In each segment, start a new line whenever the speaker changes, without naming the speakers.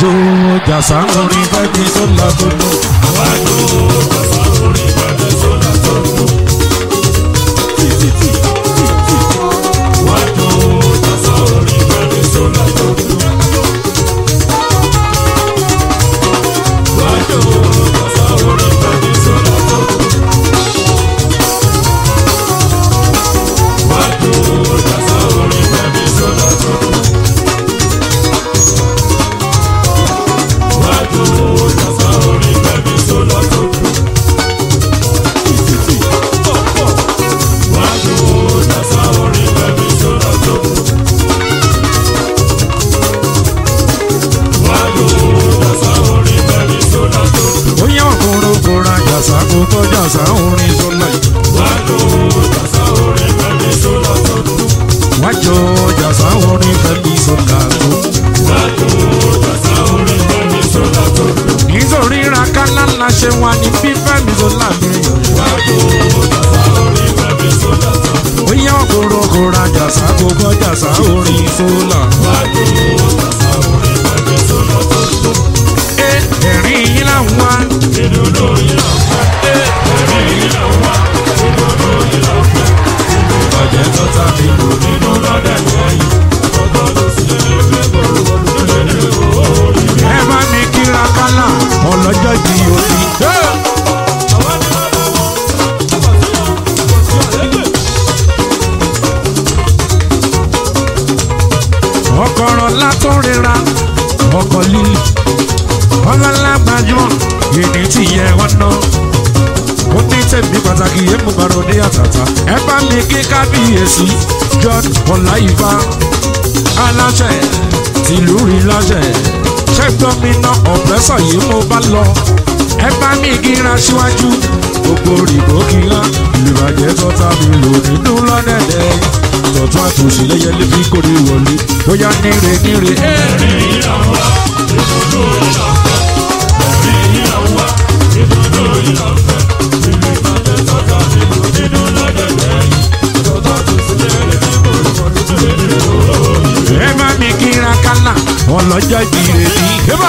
wájú jàsá orin fẹ́mi sólà tó dùn.
wájú jàsá orin fẹ́mi sólà tó dùn. wájú jàsá orin fẹ́mi sólà tó dùn. wájú jàsá orin fẹ́mi sólà tó dùn. wájú jàsá orin fẹ́mi sólà tó dùn. wájú jàsá orin fẹ́mi sólà tó dùn. wájú jàsá orin fẹ́mi sólà tó dùn. wájú jàsá orin fẹ́mi sólà tó dùn.
ó yẹ ọkùnrin kóra jàsá gbogbo jàsá orin sólà yìí.
wájú jàsá orin fẹ́mi sólà tó dùn.
wájú jàsá orin fẹ́mi sólà tó dùn.
wájú jàsá orin fẹ́mi sólà tó dùn.
nítorí rakálá ńlá ṣe wà ní fífẹ́mi sólà mi yọ̀.
wájú jàsá orin fẹ́mi sólà tó dùn.
ó yẹ ọkùnrin kóra jàsá gbogbo jàsá orin sólà.
wájú jàsá orin fẹ́mi sólà tó dùn.
ẹ ẹ̀rín yín là ń wá.
ìdùnnú yìí là ń fẹ́. ẹ̀rí yìí là ń wá. ìdùnnú yìí là ń fẹ́.
ọ̀jẹ̀ tó ta mi lò ní.
nínú lọ́dẹ̀ lẹ́yìn. ọgbọ́n ló sì lè fẹ́ bọ́ọ̀lù lórí orí.
ẹ bá mi kí rakálá ọlọ́jọ́ di òbí. ọkọ̀rọ̀ látọ̀ rira ọkọ̀ líle ọlọ́lágbájúmọ̀ èdè tí yẹ wọn ná ó ní tẹ̀mí pàtàkì yẹn mú bàrọ̀ ní àtàtà ẹ bá mi kí kábíyèsí john ọláyífá aláṣẹ tìlú rí láṣẹ ṣẹ́gbọ́n mi ná ọ̀pẹ́sọ̀ yìí mo bá lọ ẹ bá mi kíra síwájú gbogbo òrìbó kíra ìbàjẹ́ tọ́ta mi lò nínú lọ́dẹ̀dẹ̀ tọ̀tún àtòsí lẹ́yẹ lébi kórè wọlé bóyá níre níre ẹ́. ẹ bá mi kíra kánà ọlọ́jọ́ ìbíire ní hébà.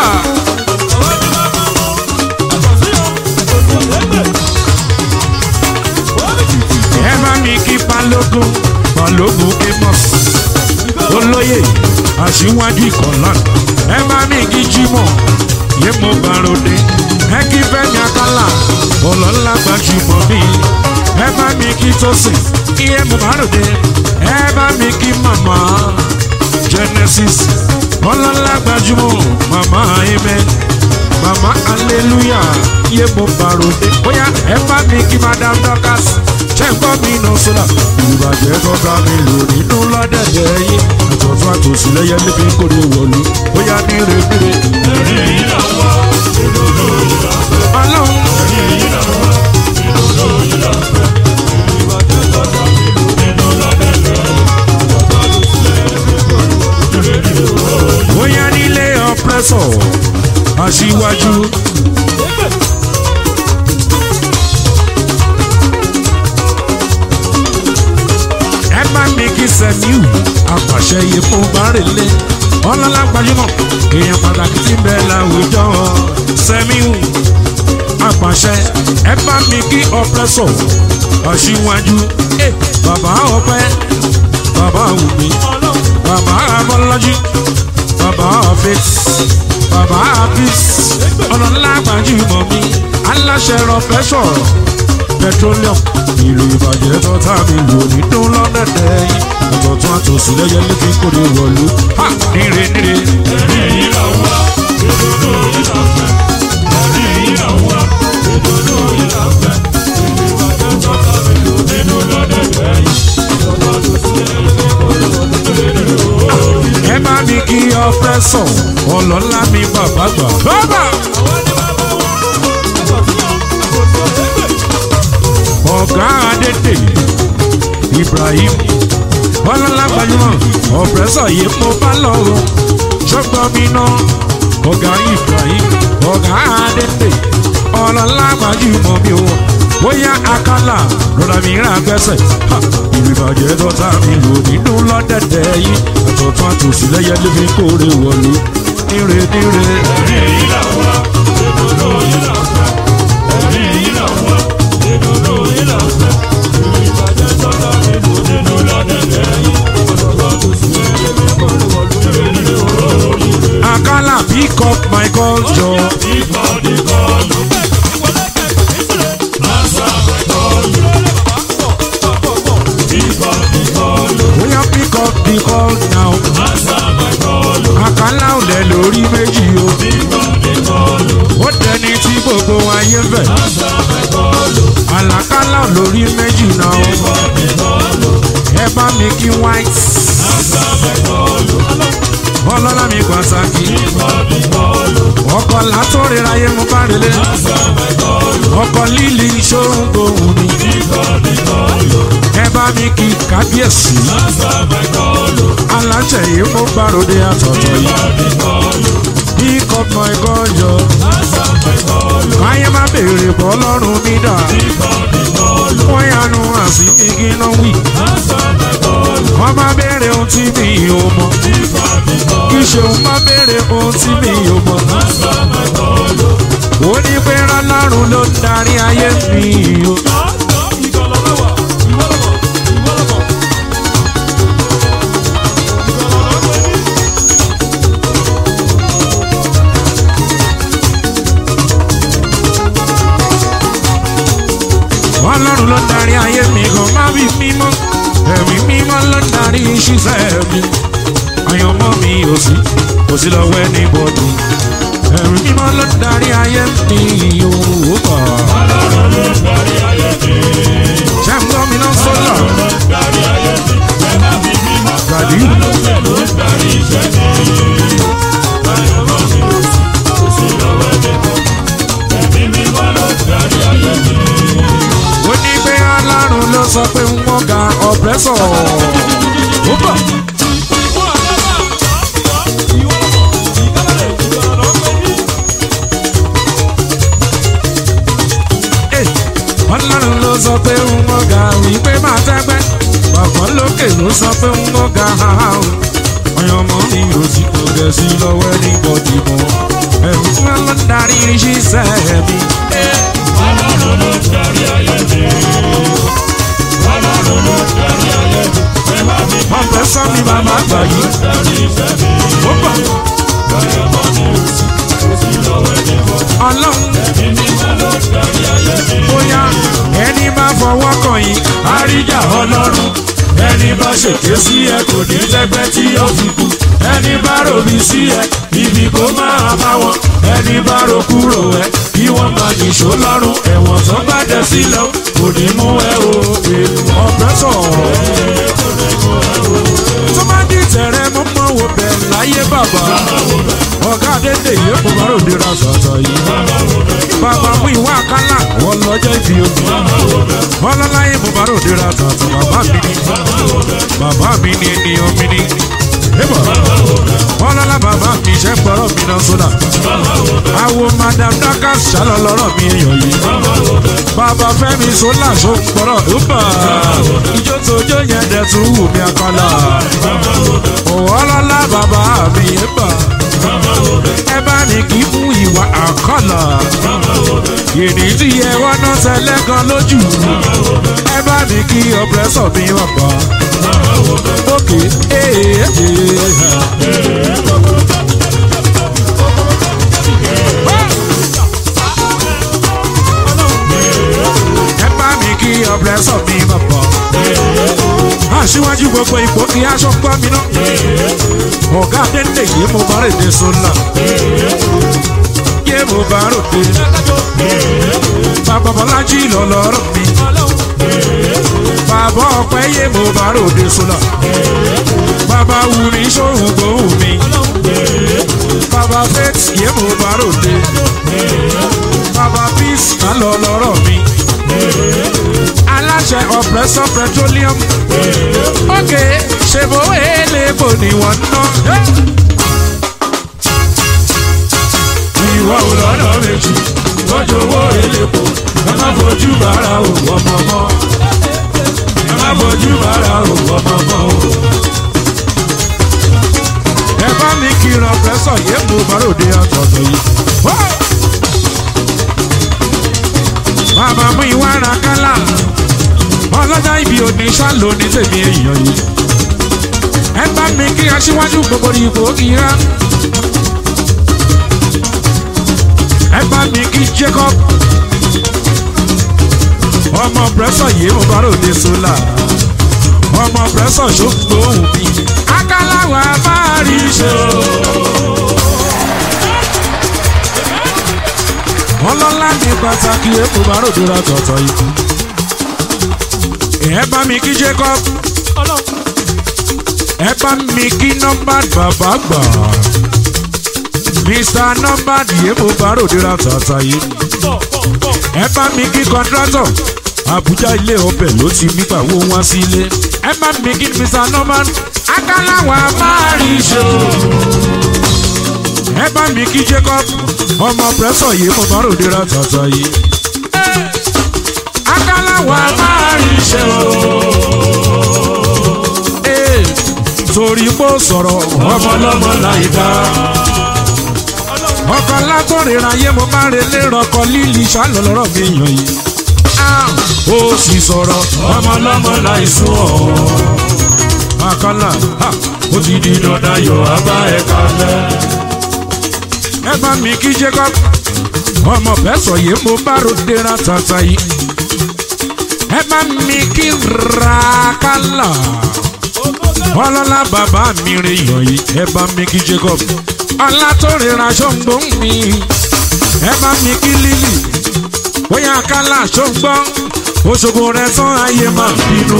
ẹ bá mi kí balógun balógun amos olóyè aṣíwájú ìkọlá ẹ bá mi kí jimoh yé mo gbàròdé ẹ kí fẹmi akálà ọlọ́lá gbajúmọ̀ mi ẹ bá mi kí tósìn iye mo gbàròdé ẹ bá mi kí màmá genesis ọlọ́lá gbajúmọ̀ màmá amen màmá hallelujah yé mo gbàròdé bóyá ẹ bá mi kí madam dorcas ṣe ń gbọ́ mi nà sólà ìbàjẹ́ tọ́ka mi lò nínú lọ́dẹ̀dẹ̀ yìí àtọ̀tún àtòsí lẹ́yẹ níbi kórè wọ̀lú bóyá níre níre.
ẹ̀rí yìí là ń wá. ìdùnnú yìí là ń fẹ́.
ọlọ́run
ẹ̀rí yìí là ń wá. ìdùnnú yìí là ń fẹ́. ìbàjẹ́ tọ́ta mi lò nínú lọ́dẹ̀ lẹ́yìn. ọgbọ́n ló sì lè fẹ́ bọ́ọ̀lù lórí orí.
bóyá nílé ọ̀pẹ́sọ̀ aṣíwájú. ẹ bá mi kí sẹ́miu apàṣẹ yìí fún bárẹ̀lẹ̀ ọlọ́lá gbajúmọ̀ èèyàn pàtàkì tí ń bẹ láwùjọ sẹ́miu apàṣẹ ẹ bá mi kí ọ̀pẹ́sọ̀ aṣíwájú ẹ bàbá ọpẹ́ bàbá wùmí bàbá abọ́lájú bàbá ọ̀fẹ́t bàbá àbís ọlọ́lá gbajúmọ̀ mi aláṣẹ rọpẹ́ sọ̀rọ̀ petroleum ìlú ìbàjẹ́ tọ́ta mi lò nínú lọ́dẹ̀dẹ̀ yìí àtọ̀tún àtòsí lẹ́yẹ létí kórè wọ̀lú ha níre níre.
ẹ̀rí yìí là ń wá. ìdùnnú yìí là ń fẹ́. ẹ̀rí yìí là ń wá. ìdùnnú yìí là ń fẹ́. ìbàjẹ́ tọ́ta mi lò nínú lọ́dẹ̀ lẹ́yìn. ọgbọ́n ló sì lè fẹ́ bọ́ọ̀lù lórí orí.
ẹ má mi kí ọpẹ́ sọ ọlọ́lá mi bàbá gbà. bàbá ọ̀gá adédè ibrahim ọlọ́lá gbajúmọ̀ ọ̀pẹ́sọ̀ yìí mo bá lọ́rùn ṣọ́gbọ́n mi náà ọ̀gá ibrahim ọ̀gá adédè ọlọ́lá gbajúmọ̀ mi ò bóyá akálà lọ́dà mi rà gbẹ́sẹ̀ ha, ìlú ìbàjẹ́ tọ́ta mi lò nínú lọ́dẹ̀dẹ̀ yìí àtọ̀tún àtòsí lẹ́yẹ lé fi kórè wọ̀lú níre níre.
ẹ̀rí yìí là wá ìdùnnú yìí là fẹ́ ẹ̀rí yìí là wá ìdùnnú yìí là fẹ́ ìbàjẹ́ sọ́dọ̀ nínú nínú lọ́dẹ̀dẹ̀ yìí ọ̀dọ̀gbọ́n tó sì lé mi kọ́ ló wọ̀ lórí rẹ̀ orí rẹ̀.
Akala pick up my call jọ.
Ìkọ́ ní kọ́ọ̀lù. Answer my call. Ìkọ́ ní kọ́ọ̀lù.
Bóyá pick up the call now.
Answer my call.
Akala ò lẹ̀ lórí méjì o.
Ìkọ́ ní kọ́ọ̀lù.
Ó dẹni tí gbogbo ayé ń fẹ̀.
Answer my call.
Àlàkálà ò lórí méjì náà o.
Ìkọ́ ní kọ́ọ̀lù.
Ẹ bá mi kí white.
Answer my call.
Ọlọ́lá mi pàtàkì.
Ìkọ́ ní kọ́ọ̀lù.
Ọkọ̀ látọ̀rẹ́ ayé mo bá relé.
Answer my call.
Ọkọ̀ líli ṣóhun gbòhùn mi.
Ìkọ́ ní kọ́ọ̀lù.
Ẹ bá mi kí kábíyèsí.
Answer my call.
Aláṣẹ yìí mo gbàròdé àtọ̀tọ̀ yìí.
Ìkọ́ ní kọ́ọ̀lù.
Pick up my call jọ.
Answer my call.
Káyé má béèrè bọ́ lọ́rùn mi dà.
Ìkọ́ ní kọ́ọ̀lù.
Wọ́n yanu àsì mi kí ná wì.
Answer my call.
Wọ́n má béèrè ohun tí mi ò mọ̀.
Ìkọ́ ní kọ́ọ̀lù.
Kì í ṣe òun má béèrè ohun tí mi ò mọ̀.
Answer my call.
Ó ní pé rọ́lọ́run ló ń darí ayé mi o. Ọlọ́run ló ń darí ayé mi gan má bí mímọ́. Ẹ̀mí mímọ́ ló ń darí ṣiṣẹ́ mi. Àyànmọ́ mi ò sí, kò sí lọ́wọ́ ẹni bọ́dù. Ẹ̀mí mímọ́ ló ń darí ayé mi o. Ṣé ń gbọ́ mi náà sọ́lá? Gàdí. Ó ní pé Ọlọ́run ló sọ pé wọ́n ga ọ̀pẹ́sọ̀. Ó bọ̀. Ẹ̀, Ọlọ́run ló sọ pé wọ́n ga wípé máa tẹ́gbẹ́. Bàbá lókè ló sọ pé wọ́n ga haha o. Ọyàn ọmọ mi ò sí kò gẹ̀ sí lọ́wọ́ ní bọ́dì mọ́. Ẹ̀rù tí wọ́n lọ ń darí ṣiṣẹ́ mi. Ọ̀pẹ sọ mi bàbá gbà yìí. Ó bọ̀. Ọlọ́run bóyá ẹni bá fọwọ́ kàn yín àríjà ọlọ́run ẹni bá ṣèké sí ẹ kò ní lẹ́gbẹ́ tí ó fi kú ẹni bá ròbí sí ẹ ibi kó máa bá wọn ẹni bá ro kúrò ẹ kí wọ́n máa nìṣó lọ́rùn ẹ̀wọ̀n tó bá dẹ sílẹ̀ kò ní mú ẹ o ọ̀pẹ́ sọ̀rọ̀ tó bá di tẹ̀rẹ̀ mọ́ mọ́ wo bẹ̀ láyé bàbá ọ̀gá dédé yìí kò bá ròde ra sọ̀tọ̀ yìí bàbá mú ìwà àkàlà wọ́n lọ́jọ́ ìbí omi ọlọ́láyé mo bá ròde ra sọ̀tọ̀ bàbá mi ni bàbá mi ni ènìyàn mi ni ébọ̀ ọlọ́lá bàbá mi ṣe gbọ́rọ̀ mi náà sódà àwo madam dakas ṣálọ lọ́rọ̀ mi èèyàn yìí bàbá fẹ́mi sólà ṣó gbọ́rọ̀ ébọ̀ ìjó tójó yẹn dẹ̀ tún wù mí àkàlà ọlọ́lá bàbá mi ébọ̀ ẹ bá ní kí fún ìwà àkàlà yìnyín tí ẹ wá náà tẹ́lẹ̀ gan lójú ẹ bá ní kí ọpẹrẹsọ mi wà pa òkè ee ẹ bá ní kí ọpẹrẹsọ mi wà pa aṣíwájú gbogbo ipò kí aṣọ gbọ́ mi náà ọ̀gá dédé yìí mo bá rèdè sólà yé mo bá ròde bàbá bọ́lájí lọ lọ́rọ̀ mi bàbá ọpẹ́ yé mo bá ròde sólà bàbá wù mí sóhun gbóhùn mi bàbá faith yé mo bá ròde bàbá peace má lọ lọ́rọ̀ mi aláṣẹ ọ̀pẹ́sọ̀ petroleum ókè ṣèbó èlébò ni wọ́n ná. ìwọ ò lọ́nà méjì lọ́jọ́ owó èlébò ẹ má fojú bàrà òwò ọmọ mọ́ ẹ má fojú bàrà òwò ọmọ mọ́ o. ẹ bá mi kìlọ̀ pẹ́sọ̀. pẹ́sọ̀ yé mo bàròdé ọ̀tọ̀ọ̀tọ̀ yìí. Wó! bàbá mú ìwà ara kálá ọlọ́jà ibi òní ṣáàlò ní tèmi èèyàn yìí. ẹ bá mi kí aṣíwájú gbogbo ipò kíra. ẹ bá mi kí Jacob ọmọ pẹ́sọ̀ yé mo bàròdé sólà ọmọ pẹ́sọ̀ ṣògbó òun mi. akálàwà máa rí ṣe o. ọlọ́lá ní pàtàkì èkó bá ròdúrà tọ̀tọ̀ ikú. ẹ bá mi kí Jacob ẹ bá mi kí nọ́mbà bàbá gbà. Mr nọ́mbà èkó bá ròdúrà tọ̀tọ̀ yìí. ẹ bá mi kí kọ́ńtrátọ̀ Àbújá ilé ọbẹ̀ ló ti nígbà wo wá sílé. ẹ bá mi kí Mr nọ́mbà akálàwà máa rí ṣe o ẹ bá mi kí Jacob ọmọ pẹ́sọ̀ yìí mo bá ròde ra tàtà yìí. akálàwà máa rí ṣe o. Ee, torí bó sọ̀rọ̀ ọmọlọ́mọ láì dá. ọkọ̀ látọ̀rìnrìn ayé mo bá relé rọkọ líli ṣálọ̀ lọ́rọ̀ mi yàn yìí. Ah, ó sì sọ̀rọ̀ ọmọlọ́mọ láì sún ọ̀. àkàlà ha, ó ti di dandan yọ̀ abá ẹ̀ka lẹ́ ẹ bá mi kí Jacob ọmọ bẹ́sọ̀ yìí mo bá ròde ra tata yìí ẹ bá mi kí rakala ọlọ́lá bàbá mi rè yàn yìí ẹ bá mi kí Jacob ọlá tó rira ṣọ́ngbọ́n mi ẹ bá mi kí Lily bóyá kálá ṣọ́ngbọ́n Òṣogbo rẹ tán ayé máa bínú.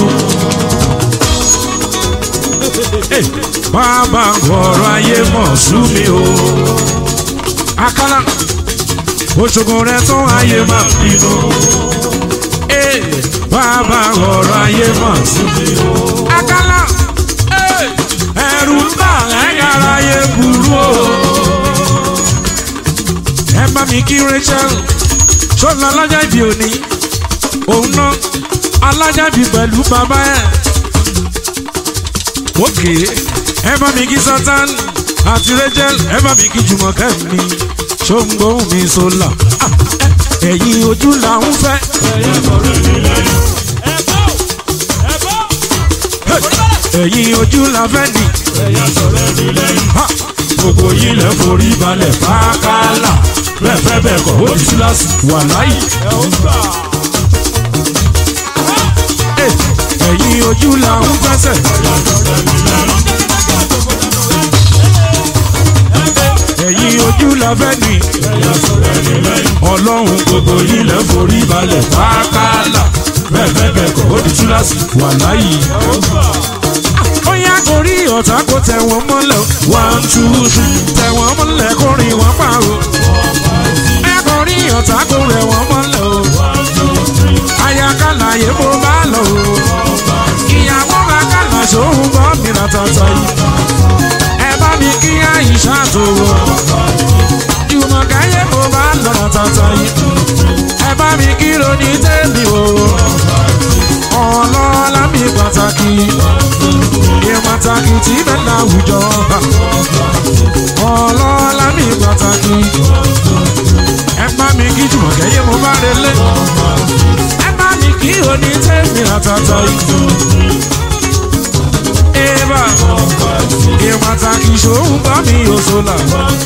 bàbá ọ̀rọ̀ ayé mọ̀ sú mi o akala Òṣogbo rẹ tán ayé máa bínú. Ee, bàbá ọ̀rọ̀ ayé máa sú mi o. akala ee, ẹ̀rù ń bà ẹ̀yàrá ayé burú o. ẹ bá mi kí Rachel ṣọlá alájà ìbí òní òun náà alájà ìbí pẹ̀lú bàbá ẹ̀. òkè ẹ bá mi kí Sultan àti Rachel ẹ bá mi kí Jùmọ̀kẹ́ mi ṣóńgbó mi sólà ẹ̀yìn ojú là ń fẹ́. ẹ̀yìn ojú là fẹ́ ni. Ha! gbogbo yìí lẹ forí balẹ̀ fákàlà bẹ́ẹ̀ fẹ́ bẹ́ẹ̀ kọ́ ó ti síláàsì wà láyé. ẹ̀yìn ojú là ń fẹsẹ̀. ẹ̀yìn ojú la fẹ́ ni. ọlọ́run gbogbo yìí lẹ́ forí balẹ̀ pákálà bẹ́ẹ̀ bẹ́ẹ̀ bẹ́ẹ̀ kọ́ ó di túláàsì wà láyé. ó yá kó rí ọ̀tá kó tẹ̀ wọ́n mọ́lẹ̀ one two three tẹ̀ wọ́n mọ́lẹ̀ kó rìn wọ́n pa o. ẹ kó rí ọ̀tá kó rẹ̀ wọ́n mọ́lẹ̀ o. ayakala yẹ mo bá lọ o. ìyàwó bá kàlà sóhun bọ́ mi rà tọ̀tọ̀ yìí ẹ bá mi kí àyíṣà tó wọ. Jùmọ̀káyé mo bá lọ́nà tata yìí. Ẹ bá mi kí lóní tẹ́mi o. Ọlọ́lá mi pàtàkì. Ìpàtàkì tí bẹ́ẹ̀ láwùjọ. Ọlọ́lá mi pàtàkì. Ẹ bá mi kí Jùmọ̀káyé mo bá relé. Ẹ bá mi kí lóní tẹ́mi àtàtà yìí. Eba ìpàtàkì ṣòun bá mi òṣòlà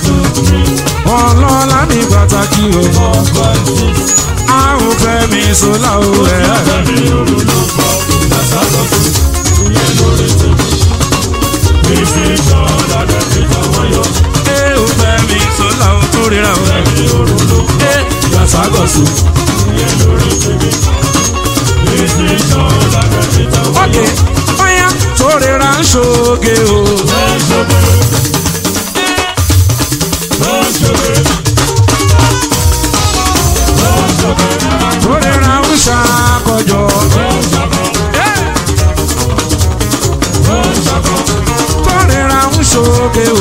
ọlọ́lá ní pàtàkì o àrùn fẹ́ mi ṣòlà o ẹ̀. ẹ ò fẹ́ mi ṣòlà o tó ríra o. ẹ gbàságọ̀sù. ókè bóyá tó ríra ń ṣoge o. tó ríra ń ṣàkọjọ. tó ríra ń ṣoge o.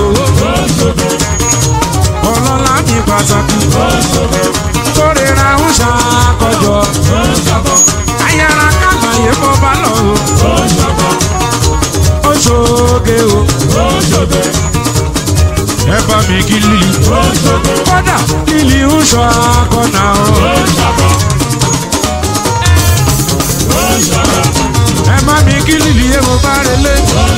ọlọ́lá mi pàtàkì. tó ríra ń ṣàkọjọ. ayára kàlàyé mo bá lọ o. ó ṣoge o. ẹ bá mi kí lílì kódà lílì ń sọ akọ́nà o. ẹ má mi kí lílì yé mo bá relé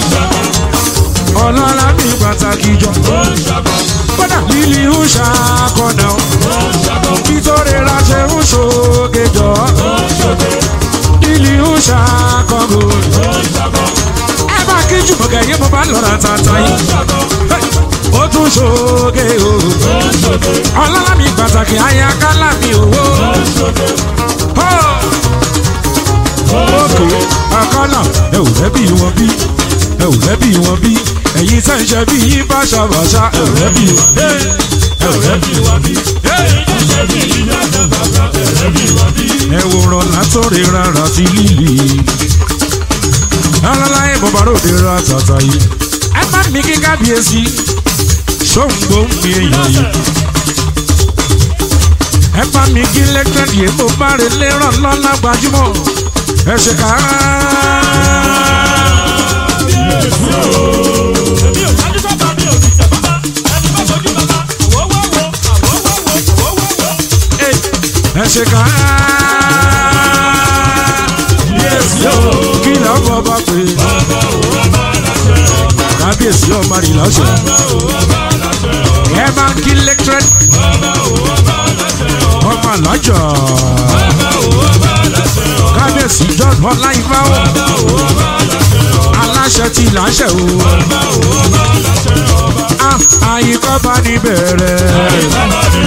ọlọ́lá mi pàtàkì jọ kódà lílì ń sọ akọ́nà o. nítorí ra ṣe ń ṣoge jọ lílì ń sọ akọ́gò. ẹ bá kí jùmọ̀kẹ́ yé mo bá lọ́ra tata yìí ó tún ṣoge o ọlọ́lá mi pàtàkì ayakálà mi owó òkè àkàlà ẹ ò lẹ́bí wọn bí ẹ ò lẹ́bí wọn bí ẹ̀yin tẹ́ ń ṣe bí yín báṣabàṣa ẹ ò lẹ́bí wọn ẹ ò lẹ́bí wọn bí ẹ wòran látọ̀rẹ́ rárá sí lílì alálàyé bọ̀báròde ra tàtà yìí ẹ má mi kí kábíyèsí ṣóńgbó ń fi èèyàn yìí ẹ bá mi kí lẹ́gbẹ̀dì èmo bá rè léràn lọ́la gbajúmọ̀ ẹ ṣe ká. ẹ ṣe ká. kí ló bọ́ bá pè kábíyèsí ọmọ rìn lọ́sẹ̀. ẹ máa ń kí lẹ́gbẹ̀dì ọmọ alájà kábíyèsí john ọláyíbáwò aláṣẹ ti láṣẹ o àyíkọ́ bá ní bẹ̀rẹ̀.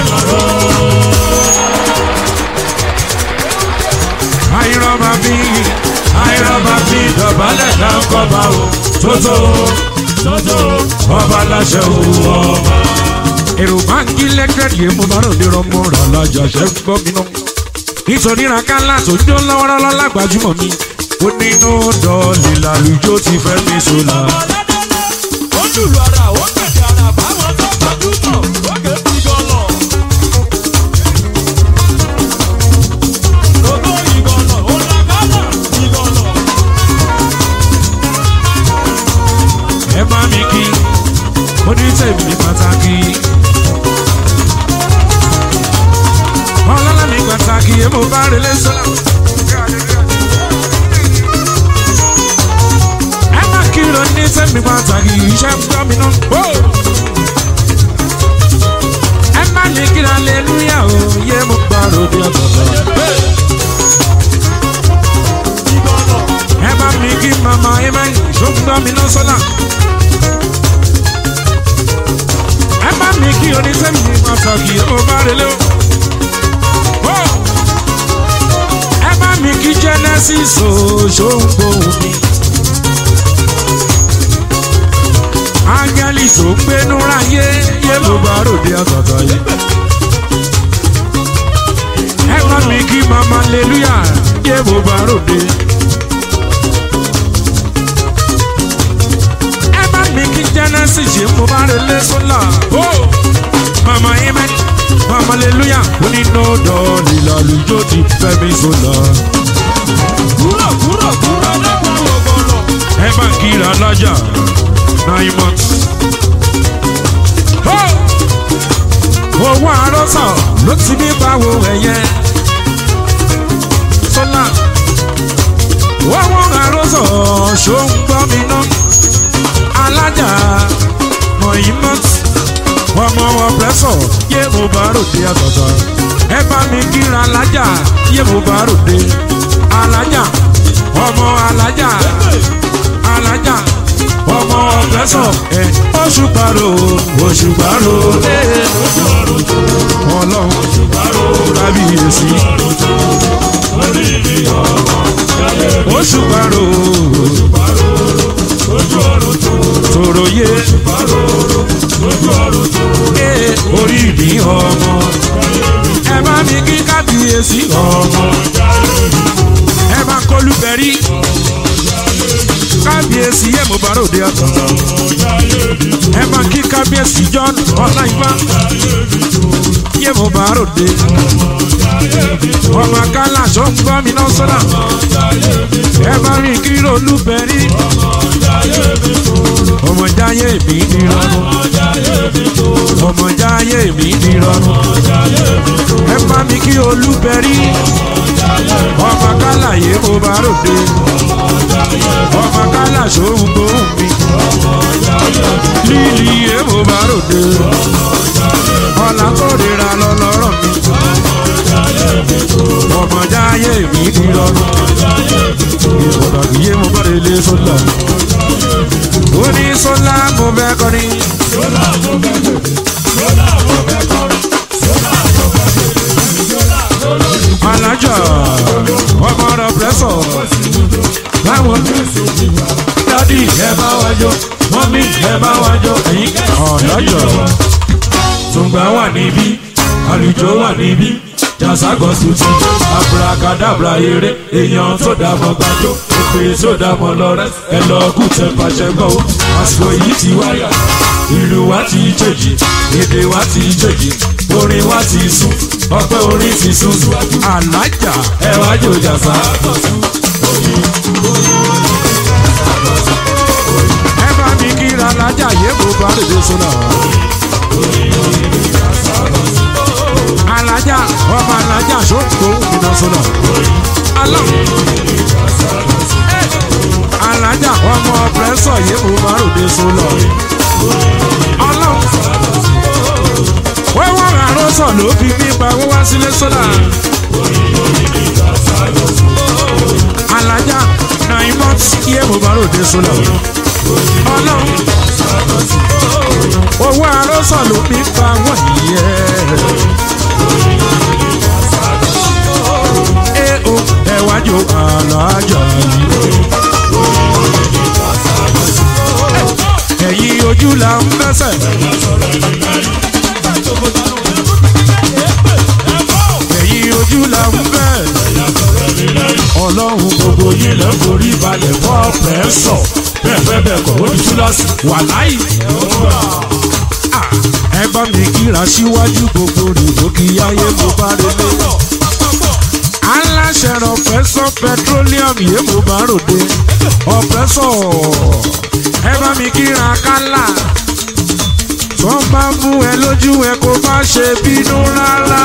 àyírọ́bà bí àyírọ́bà bí dọ̀bálẹ̀ náà kọ́ bá o tótó ọba aláṣẹ o ọba èrò báńkì lẹ́gẹ̀dì yẹn mo bá rò ní rọmọ rà lájà ṣe ń gbọ́ mi náà. nítorí rakálà tó ń jó lọ́wọ́rọ́lọ́ lágbàjúmọ̀ mi ó nínú dọ́ọ̀lì làlùjọ ti fẹ́ mi sọ́la.
ó lùlù ara ó kẹ̀kẹ́ ara báwọn tó gbajúmọ̀ ó ké bí gọ́lọ̀. Gbogbo ìgọ̀lọ̀ ó lágbádà ìgọ̀lọ̀.
ẹ bá mi kí mo ní tèmi pàtàkì. ọlọ́lá mi pàtàkì èmo bá relé sọ́la. ẹ má kí ló ní tèmi pàtàkì iṣẹ́ ń gbọ́ mi náà. ẹ má ní kí aleluya o yé mo gbà ròde ọ̀tọ̀ọ̀tọ̀.
Ìgọ̀lọ̀
ẹ bá mi kí mama ẹ má ìṣó ń gbọ́ mi náà sọ́la. ẹ bá mi kí oníṣẹ́mi pàtàkì èmo bá relé o. ẹ bá mi kí genesis o ṣó ń gbóhùn mi. áńgẹ́lì tó gbénú ráyé yé mo bá ròde àtàtà yìí. ẹ bá mi kí mama aleluya yé mo bá ròde. ẹ bá mi kí genesis yé mo bá relé sọ́là. mama amen mama aleluya onínàdọ̀ lílàlùjọ ti fẹ́ mi sọ́là.
kúrò kúrò kúrò lẹ́kọ̀ọ́ ògọ̀lọ̀.
ẹ bá ń kíra lájà nine months. Ho! owó àròsọ ló ti ní báwo ẹ̀yẹ. sọ́là owó àròsọ ṣó ń gbọ́ mi ná. alájà mọ̀yìmọ́t ọmọ ọ̀pẹ́sọ̀ yé mo bá ròde àtọ̀tọ̀. ẹ bá mi kíra alájà yé mo bá ròde. alájà ọmọ alájà alájà ọmọ ọ̀pẹ́sọ̀ ẹ oṣù paro oṣù paro ẹ ọlọ́run kábíyèsí oṣù paro tòròyé ẹ orí ìdí ọmọ ẹ bá mi kí kábíyèsí ọmọ ẹ bá kọlùbẹ̀rí kábíyèsí yẹ mo bá ròde àtọ̀tọ̀ ẹ bá kí kábíyèsí john ọláìbá yẹ mo bá ròde ọmọ akálà tó ń gbọ́ mi náà sọ́dà ẹ bá rìn kí olúbẹ̀rí ọmọ jáyé mi nírọ̀rùn mi nírọ̀rùn ẹ bá mi kí olúbẹ̀rí ọmọ kálàyé mo bá ròde ọmọ kálà sóhun gbóhùn mi lílì yé mo bá ròde ọ̀là tó rira lọ lọ́rọ̀ mi ọmọjáyé mi nírọ̀rùn ìfọ̀dàkì yé mo bá relé sólà ó ní sólà mo fẹ́ kọrin. alájà ọmọ rẹ pẹsọ báwo dádì ẹ bá wá jó mọ́mí ẹ bá wá jó ẹ̀yin ọ̀dájọ́ tùǹgbà wà níbí àlùjọ wà níbí jàságọ́ tuntun abúrakadàbra eré èèyàn tó dàmọ́ gbàjọ́ òpè tó dàmọ́ lọ́rẹ́ ẹ lọ kú tẹ pàṣẹ gbọ́ ó àsìkò yìí ti wáyà ìlú wa ti jèjì èdè wa ti jèjì orin wa ti sùn ọpẹ́ orin ti sùn alájà ẹ wá jò jàsá. ẹ bá mi kíra alájà yé mo bá lè dé sọ́nà. alájà ọmọ alájà sọ́kò ìdá sọ́nà. alájà ọmọ pẹ́sọ̀ yé mo bá lè dé sọ́nà. ọlọ́run wẹ́wọ́n àròsọ ló fi gbígba wọ́n wá sílé sọ́dà. alájà nine months yé mo bá ròde sọ́dà. ọlọ́run owó àròsọ ló fi gba wọ́n yẹ. ẹ o ẹ wájú alájà yìí. ẹ̀yin ojú la ń fẹsẹ̀. ẹ̀yin ojú la ń bẹ̀. ọlọ́run gbogbo yín lẹ́ forí balẹ̀ fọ́ pẹ́sọ̀ bẹ́ẹ̀ bẹ́ẹ̀ bẹ́ẹ̀ kọ́ ó ti tú lọ́sì wà láì. ẹ bá mi kíra síwájú gbogbo rìbó kí ayé mo bá relé. aláṣẹ ọ̀pẹ́sọ̀ petroleum yé mo bá ròde ọ̀pẹ́sọ̀ ẹ bá mi kíra kálá tó bá mú ẹ lójú ẹ kó má ṣe bínú rárá.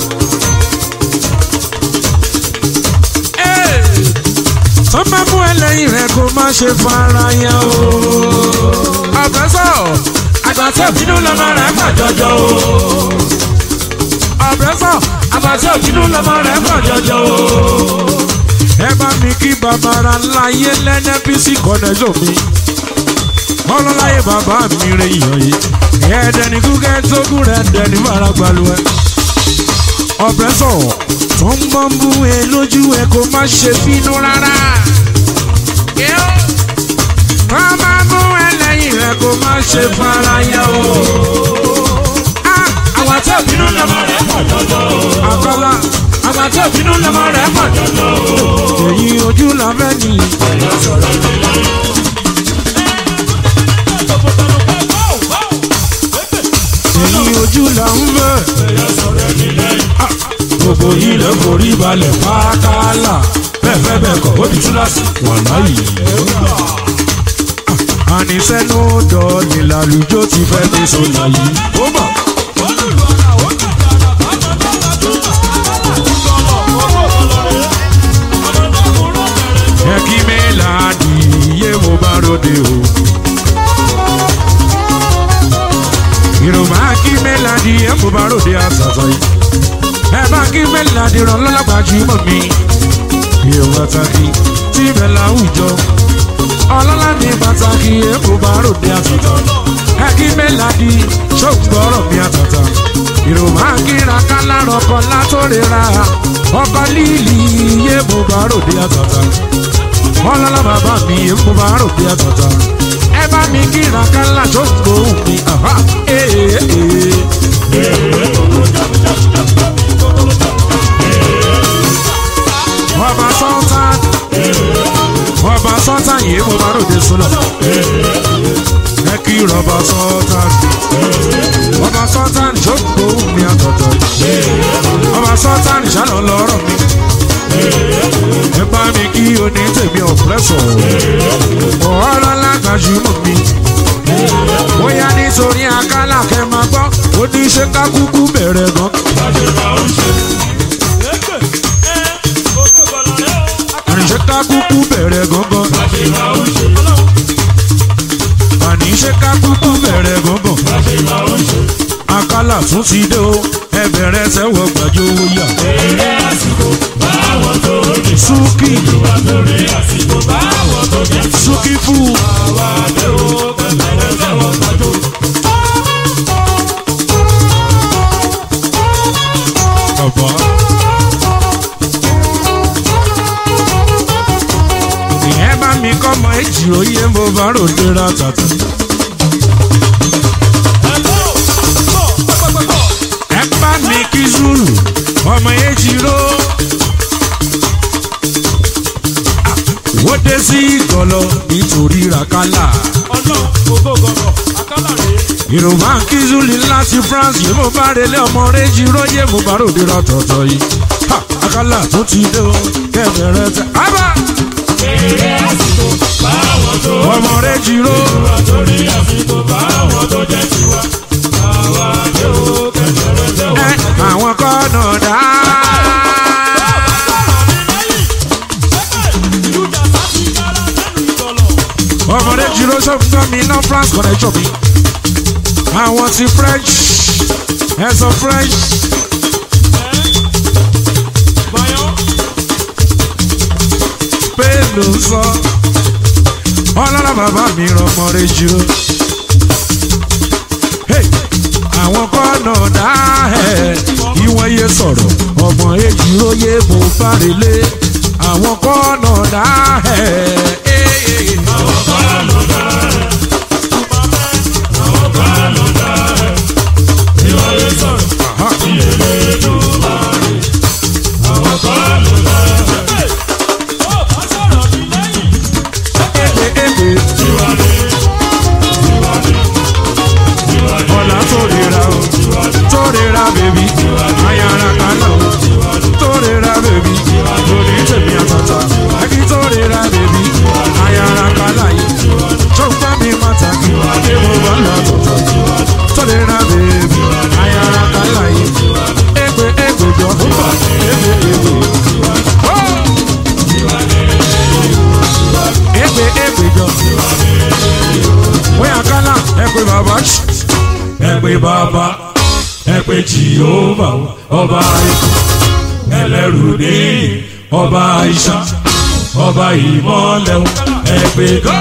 tó bá mú ẹ lẹ́yìn rẹ kó má ṣe fara ya o. ọ̀pẹ́sọ̀ àgbàtí òbínú lọ́mọ rẹ̀ pọ̀ jọjọ o. ọ̀pẹ́sọ̀ àgbàtí òbínú lọ́mọ rẹ̀ pọ̀ jọjọ o. ẹ bá mi kí bàbára láyé lẹ́nẹ́ bí sí kọ́nẹ́sọ̀ mi ọlọ́láyé bàbá mi rẹ̀ yàn yìí ẹ̀ẹ́dẹ̀ni kúkẹ́ tókù rẹ̀ dẹ̀ni fara gbalùwẹ̀. ọ̀pẹ́sọ̀ tó ń bọ́ ń bú ẹ lójú ẹ kó má ṣe bínú rárá. tó bá bú ẹ lẹ́yìn rẹ kó má ṣe fara yá o. àwọn tí òbínú lọ́mọ rẹ̀ pọ̀ jọjọ. àkọlá àwọn tí òbínú lọ́mọ rẹ̀ pọ̀ jọjọ. èyí ojú la fẹ́ nìyí. èyí ojú là ń bẹ̀. gbogbo yìí lè forí balẹ̀ pákálà bẹ́ẹ̀ fẹ́ bẹ́ẹ̀ kọ́ ó di túláàsì wà láyé. àníṣẹ́nu dọ̀ọ̀lì làlùjọ ti fẹ́ dé sọ̀lá yìí. ó bọ̀. ẹ kí mi láàdì iye mo bá ròde o. yorùbá kí mélòdì ẹ kò bá ròde àṣàṣà yìí ẹ bá kí mélòdì ràn lọ́lọ́gbà jù mọ́ mi yóò pàtàkì tí ibẹ̀ láwùjọ ọlọ́lá ní pàtàkì ẹ kò bá ròde àṣàṣà ẹ kí mélòdì ṣògbọ́rọ̀ mi àtàtà yorùbá kíra kálárọ̀ kan látòrera ọkọ líìlì yé mo bá ròde àtàtà ọlọ́lá bàbá mi yé mo bá ròde àtàtà ẹ bá mi kíra kálá tó ń gbóhùn mi. Aha, ee, ee. ọba sọ́tàn ọba sọ́tàn yìí mo bá ròde sọ́nà ẹ kí rọba sọ́tàn ọba sọ́tàn jókòó mi àtọ̀tọ̀ ọba sọ́tàn ìṣàlọ́ lọ́rọ̀ mi ẹ bá mi kí oní tèmi ọ̀pẹ́sọ̀ ọ̀rọ̀ lágbàjúmọ̀ mi bóyá nítorí akálà kẹ máa gbọ́ ó ní ṣe ká kúkú bẹ̀rẹ̀ gan. àní ṣe ká kúkú bẹ̀rẹ̀ gangan. àní ṣe ká kúkú bẹ̀rẹ̀ gangan. àkàlà tún ti dé o ẹ bẹ̀rẹ̀ sẹ́wọ̀ gbàjọ owó yà. súkì súkì fún bàbá. ìyẹn bá mi kọ́ mọ èjì òye mo bá ròde ra tàtà. ẹ bá mi kí zulu ọmọ èjì ró. wọ́n dé sí ìgọ̀lọ́ nítorí ràkálà. yorùbá ń kí zulu láti france yìí mo bá relé ọmọ èjì ró yé mo bá ròde ra tọ̀tọ̀ yìí. Ha, àkàlà tó ti dé o kẹ̀kẹ́rẹ́ tẹ. ábà ọmọ èjì ró. ẹ àwọn kọ́nà dá. ọmọdé jùlọ sọ́kùnrin mi ná france connection mi. àwọn ti french ẹ̀sọ́ french spain ló ń sọ. ọlọ́lá bàbá mi rán ọmọdé jùlọ. Hey! àwọn kọ́nà dá ẹ̀ ìwọ̀n yé sọ̀rọ̀ ọmọ èjì ló yé mo bá relé àwọn kọ́nà dá ẹ̀. ọ̀la tó rira o tó rira bèbí ayára kaná o tó rira bèbí lórí tèmi àtàtà ẹbí tó rira bèbí ayára kaná yìí tó gbá mi pàtàkì ní mo bá lọ tọ̀tọ̀ tó rira bèbí ayára kaná yìí égbè égbè jọ égbè égbè ó égbè égbè jọ bóyá kálá ẹ pé bàbá ṣì ẹ pé bàbá ẹ pé jìhóbà ọba ikú ẹlẹ́rù níyì ọba ìṣá ọba ìmọ̀lẹ̀ ẹ pé gán.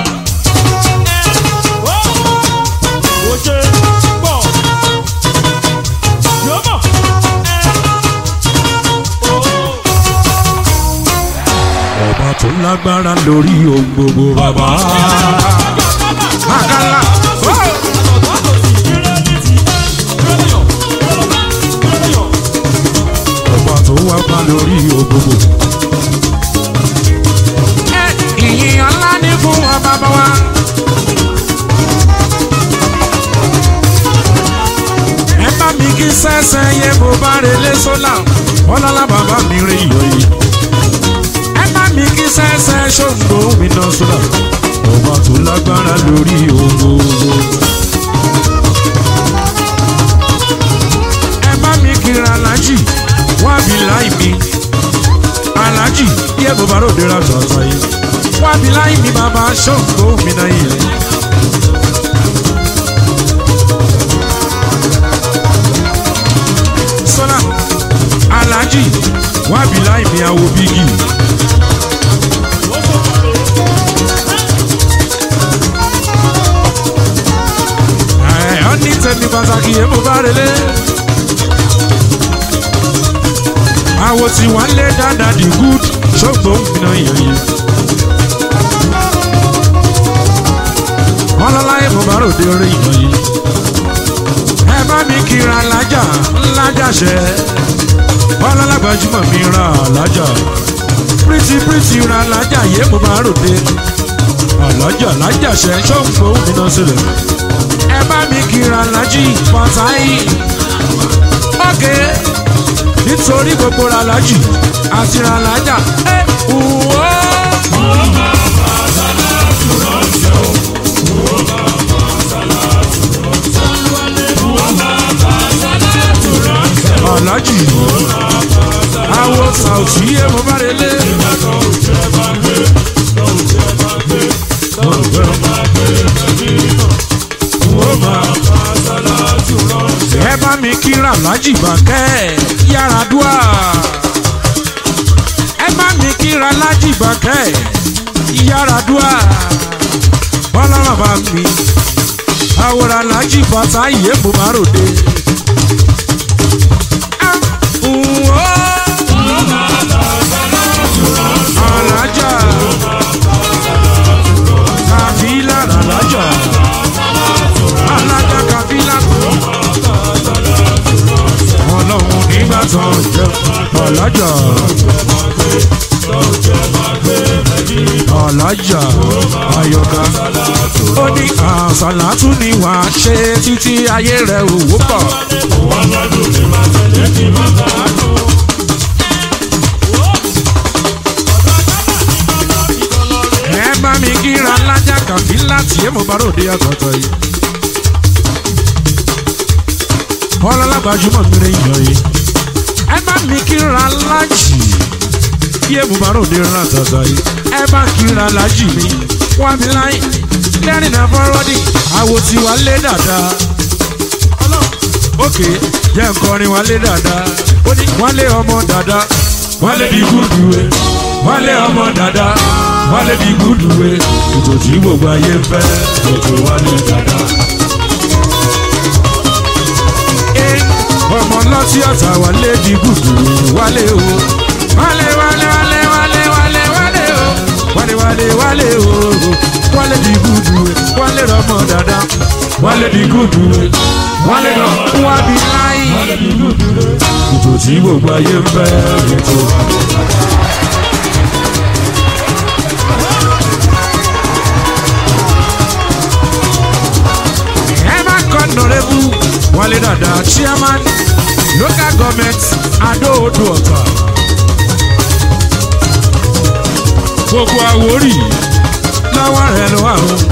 ọba tó lágbára lórí ohun gbogbo bàbá. Àkàlà. ọba tó wá pa lórí ògbógbò. ìyìn ọlá ní fún wa bàbá wa. ẹ bá mi kí sẹ́sẹ́ yẹ bó bá relé sólà ọlọ́lá bàbá mi rí iyọ̀ yìí. ẹ bá mi kí sẹ́sẹ́ ṣòǹgbò mi náà sólà ọba tó lágbára lórí ògbógbò. ẹ bá mi kíra alájì wá bí láì mi alájì yẹ bó bá ròde ra tọ̀tọ̀ yìí wá bí láì mi bàbá ṣọ́ǹgbó mi náà yìí. sọ́nà alájì wá bí láì mi àwo bígì. ẹ̀ ọ́ ní tẹ̀mí pàtàkì yẹ bó bá relé. àwo tí wọ́n lé dáadáa di good ṣògbó nínú ìyẹn. wọ́n lọ́láyé mo bá ròde orí ìyẹn yìí. ẹ bá mi kíra lájà ńlájà ṣẹ. wọ́n lọ́lágbàjúmọ̀ mi ra lájà. pírítì pírítì ra lájà yé mo bá ròde. àlájà lájà ṣẹ ṣògbó nínú sílẹ̀. ẹ bá mi kíra lájì pàtàkì. ọ̀kẹ́ nítorí gbogbo ràlájì àti ràlájà ẹ wò ó. mi kíra lájì bàkẹ́ yàrá dùà. ẹ bá mi kíra lájì bàkẹ́ yàrá dùà. bọ́lá bàbá mi àwòrán lájì bàtà yé mo máa ròde. Ah, mm, oh. alájà kàfílà alájà alájà kàfílà ọlọ́run nígbà tó ń jẹ alájà alájà ayọ̀ká ó ní àṣàlátú ni wàá ṣe títí ayé rẹ̀ òwò pọ̀. ẹ bá mi kíra lájà kàfí láti ẹ mo bá ròde àtọ̀tọ̀ yìí. ọlọ́lágbàjúmọ̀ mi rẹ̀ yàn yìí. ẹ bá mi kíra lájì yé mo bá ròde àtọ̀tọ̀ yìí. ẹ bá kíra lájì mi wá mi láyìn lẹ́rìn náà fọ́rọ́dì àwo tí wàá lé dáadáa. ókè jẹ́ nkọrin wàá lé dáadáa. ó ní wọ́n lé ọmọ dáadáa. wọ́n lé bí gúdú ẹ̀ wọ́n lé ọmọ dáadáa wọ́n lé bí gúdú ẹ̀ ètò tí gbogbo ayé ń fẹ́ ètò wọ́n lé dáadáa. Ẹ, ọmọ lọ́tí ọ̀tá wálé bí gúdú ẹ̀ wálé o wálé wálé wálé wálé wálé wálé o wálé wálé wálé o wálé bí gúdú ẹ̀ wálé rọmọ dáadáa wálé bí gúdú ẹ̀ wálé rọ wá bí láyé ètò tí gbogbo ayé ń fẹ́ ètò. Emma Honorable Wale Dada Chairman Local Government Ado Odo Ọ̀tà. Gbogbo Àwórì lọ́wọ́ rẹ̀ ló wà o.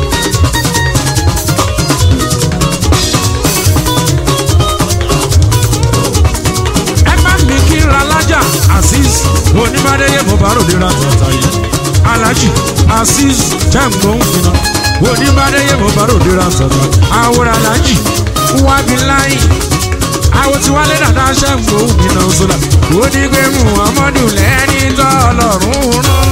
Ẹ má mi kí ra lájà Azeez Onímọ̀déyé mo bá ròde ra tọ̀tà yìí. Alhaji Azeez Jẹ́ǹgbọ́n fìnà. Onímọ̀déyé mo bá ròde ra tọ̀tà. Àwòrán Alhaji Wábi láyìn. Àwọn tí wálé dàda Jẹ́ǹgbọ́n fìnà sọ́dà. Ó ní pé Muhammadu lẹ́ni tọ́ ọlọ́run rán.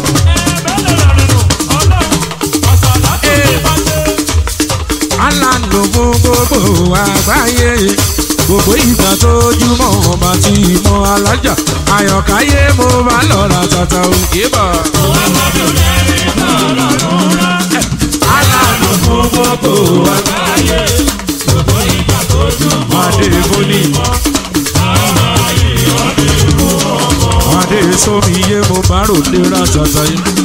alánú fún gbogbo àgbáyé gbogbo ìgbà tójúmọ́ ọba tí mọ alájà àyọ̀káyé mo bá lọ́ra tata òkè bọ̀. alánú fún gbogbo àgbáyé adé bóni. adé sómi yé mo bá ròde ra tata yìí.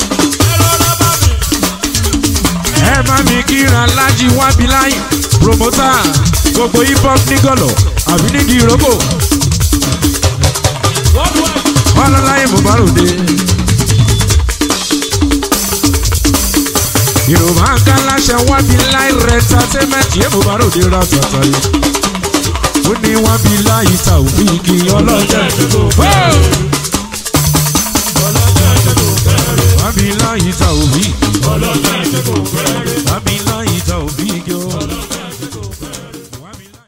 ẹ bá mi kíra lájí wábi láyé promoter gbogbo hip hop nígọ̀lọ̀ àbí nídìí ìrókò ọlọ́láyé mo bá ròde. yorùbá ń ká láṣẹ wábi láyé entertainment yé mo bá ròde ra tàtà yìí ó ní wábi láyé ta òfin kí ọlọ́jà wábi láyé ta òfin wábi